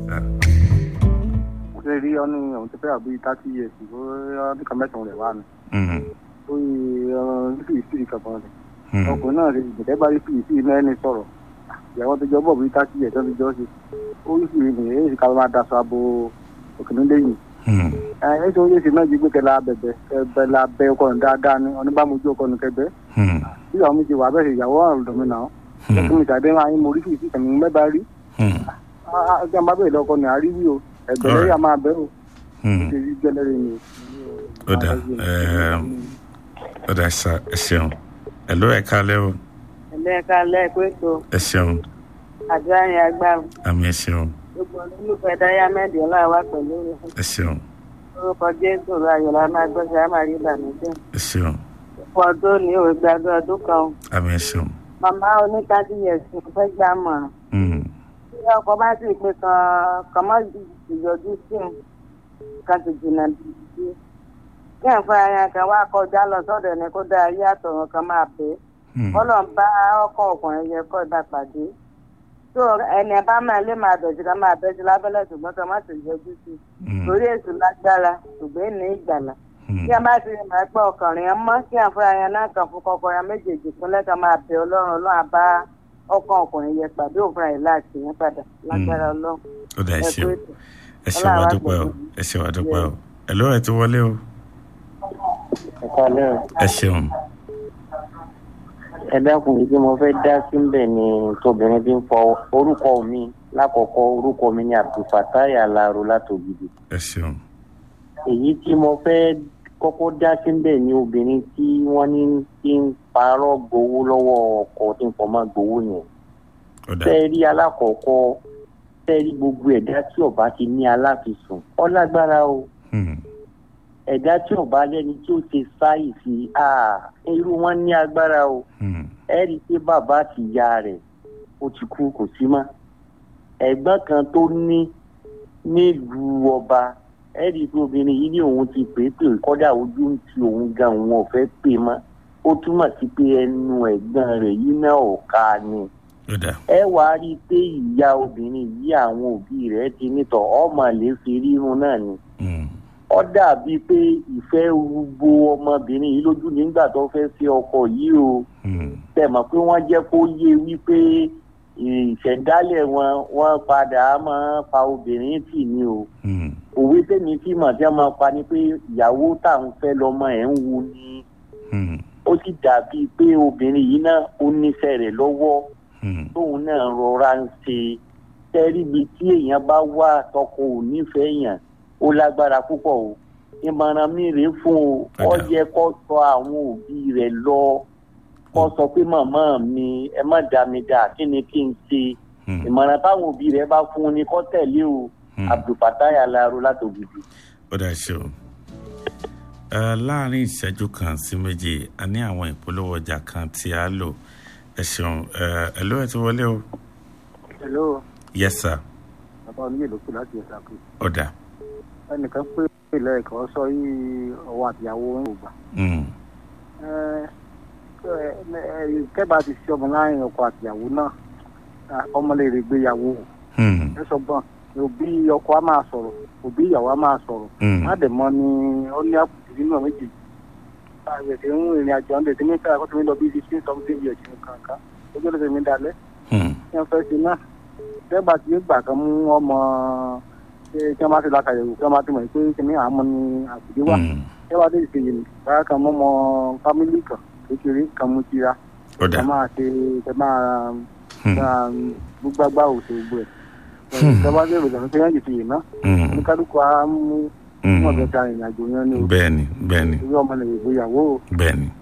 ṣe rí ọ ní ọ̀hún ti fẹ́ àbí thirty years ó ọdún kan mẹ́sàn-án rẹ̀ wá ni Mm, ó yí nífi ìsírì kankan rẹ̀ mm, ọkùnrin náà rí ìgbẹ́tẹ́ bá rí fi ìsírì náà ẹni sọ̀rọ̀ ìyàwó tó jọ bọ̀ bí thirty years tó ti jọ ṣe ó yí ìsírì nìyẹn èyí ká máa daṣọ abo òkìní lẹ́yìn mm, ẹ ẹ tó yé sí náà jí gbé kẹlẹ́ abẹ̀bẹ̀ kẹbẹ̀ la bẹ ọkọ ní dáadáa ni oníbàmójú ọkọ ní kẹbẹ̀ mm, bí ìyàwó mi ti wà bẹ́ẹ̀ ìyàwó ọ̀rọ̀ mi náà ẹkún mi tàbí máa ń mo rí fi ìsírì kẹ̀mí mẹ́ba rí mm, ọjọ́ máa bẹ̀rẹ̀ lọ́kọ ní àríwí o ẹ̀gbẹ́ lẹ́yìn máa bẹ́ o mm. ṣe rí jẹ́lẹ́rẹ́ ni. ó dà ẹm, ó dà sá ẹ ṣeun ẹ ló ẹ kálẹ́ o ẹlẹ́ka lẹ́ẹ̀kọ́ ẹ ṣeun àdúrà yẹn agbára àmì ẹ ṣeun gbogbo olólùfẹ́ dáyámẹ́dì ọláwà pẹ̀lú rẹ̀ ẹ ṣeun orúkọ jésù ayọ̀lá máa gbọ́sẹ̀ á máa rí ìbànújẹ́ ẹ ṣeun fún ọdún ní òwe gbàgbé ọdún kan àmì ẹ ṣeun màmá oníkádì yẹ̀sì fẹ́ gbà mọ̀ Mm, tí ọkọ̀ bá sì pé kan kan má ìyọjú sí un kan sì jìnnà sí kí ẹ̀ fún ara kan wá kọjá lọ sọ́dọ̀ ẹni kó dá ayé àtọ̀run kan máa bẹ́ẹ̀ mm, kọ́lọ̀ ń bá ọkọ̀ ọkùnrin yẹn kọ́ ìgbà pàdé tó ẹni ẹ bá máa lé máa bẹ̀sí ká máa bẹ́sí lábẹ́lẹ̀ ṣùgbọ́n ká má sì yọjú sí i mm, torí èsù lágbára ṣùgbọ́n ní ìgbàlà mm. kí ẹ bá ti máa gbọ́ ọkùnrin yẹn mọ́ kí àfúrà yẹn náà kàn fún kọkọ yẹn méjèèjì pínlẹ̀ ká máa bẹ ọlọ́run ọlọ́run àbá ọkọ̀ ọkùnrin yẹn pàdé òfin àyè láti yẹn padà lágbára ọlọ́run ó dà ẹ ẹ ṣeun ètò. ẹ ṣeun wá dúpẹ́ o ẹ ṣeun wá dúpẹ́ o ẹ ló ẹ ti wọlé o ẹ̀ka lẹ́rìn. ẹ ṣeun ẹ dákun ibi mo fẹ́ dá síbẹ̀ ni tóbìnrin bí ń fọ orúkọ mi lákọ̀ọ́kọ́ orúkọ mi ni abdulfatai alaro látògidì ẹ ṣeun èyí tí mo fẹ́ kọ́kọ́ dá síbẹ̀ ni obìnrin tí wọ́n ní tí ń parọ́ gbowó lọ́wọ́ ọkọ tí ń fọmọ́ gbowó yẹn ó dà tẹ́ rí alákọ̀ọ́kọ́ tẹ́ rí gbogbo ẹ̀dá tí ọba ti ní aláfisùn ọ lágbára o Mm, ẹ̀dá tí ọba lẹ́ni tí ó ṣe sáì sí irú wọn ní agbára o mm, ẹ rí i pé bàbá àti ìyá rẹ̀ ó ti kú kò sí mọ́ ẹ̀gbọ́n kan tó ní nílùú ọba ẹ rí i pé obìnrin yìí ní òun ti pè é pè kọ́dà ojú ń ti òun gan òun ò fẹ́ pè mọ́ ó túmọ̀ sí pé ẹnu ẹ̀gbọ́n rẹ̀ yìí náà ò ká ni ó dà ẹ wá rí i pé ìyá obìnrin yìí àwọn òbí rẹ̀ ti nítọ̀ ọmọ lè fi rírun náà ni Mm, ó dàbí pé ìfẹ́ rúgbó ọmọbìnrin yìí lójú nígbà tó fẹ́ fi ọkọ yìí o mm, tẹ̀mọ̀ pé wọ́n jẹ́ kó yé wípé ìṣẹ̀dálẹ̀ wọn wọ́n padà máa fa obìnrin tì ní o mm, òwe tèmi tí mọ̀ tí wọ́n máa pa ni pé ìyàwó tá à ń fẹ́ lọ́mọ ẹ̀ ń wu ni mm, ó sì dàbí pé obìnrin yìí náà ó nífẹ̀ẹ́ rẹ̀ lọ́wọ́ mm, tóun náà rọra ń ṣe tẹ́ríbi tí èèyàn bá wà tọkọ ò nífẹ̀ẹ́ yàn ó lágbára púpọ̀ o ìmọ̀ràn mi rèé fún o ó Ọ̀dà. yẹ kó sọ àwọn òbí rẹ̀ lọ kó sọ pé màmá mi ẹ má dá mi dá kí ni kí n ṣe mm, ìmọ̀ràn táwọn òbí rẹ̀ bá fún un ni kó tẹ̀lé o mm. abdulfatai alaro látògidì. ó dà ṣeun ẹ láàrin ìṣẹ́jú kan sí méjì a ní àwọn ìpolówó ọjà kan tí a lò ẹ ṣeun ẹ ẹ ló ẹ ti wọlé o hello yes sir bàbá oníyè ló kù láti ẹ̀sà kù ó dà ẹnìkan pé ilẹ̀ ẹ̀kọ́ sọ yìí ọwọ́ àtìyàwó ń wò gbà Mm, kẹ́bà ti ṣe ọmọ láàrin ọkọ àtìyàwó náà ọmọ lè rè gbéyàwó mm, ẹ sọ gbọ́n òbí ọkọ á máa sọ̀rọ̀ òbí ìyàwó á máa sọ̀rọ̀ mm, má dẹ̀ mọ́ ni ó ní àpòtí nínú àwọn méjì àgbẹ̀dẹ̀ ń rìnrìn àjò ọ̀ndẹ̀ tí mi fẹ́ àkọ́tún mi lọ bí fifteen something years ní kankan ojú ọ̀dẹ̀ mi dalẹ̀ mm, kí wọ́n fẹ́ ṣe náà kẹ́bà ti gbà kan mú ọmọ ṣé kí wọ́n bá ti lákàyẹ̀wò kí wọ́n bá ti mọ̀ pé kí ni àmọ́ ni àbùdí wà mm. ẹ wá dé ìṣèyí ni báyà kan mọ́ ọmọ fámílì kan kékeré kan mú tira ó dà ẹ máa ṣe ẹ máa Mm, máa gbúgbágbá òṣè gbogbo ẹ̀ ẹ bá dé ìròyìn pé yẹn ti yìí ná mm, oníkálukú á mú mm. wọn bẹ ta ìrìn àjò yẹn ní o bẹ́ẹ̀ni bẹ́ẹ̀ni orí ọmọ lè gbéyàwó o bẹ́ẹ̀ni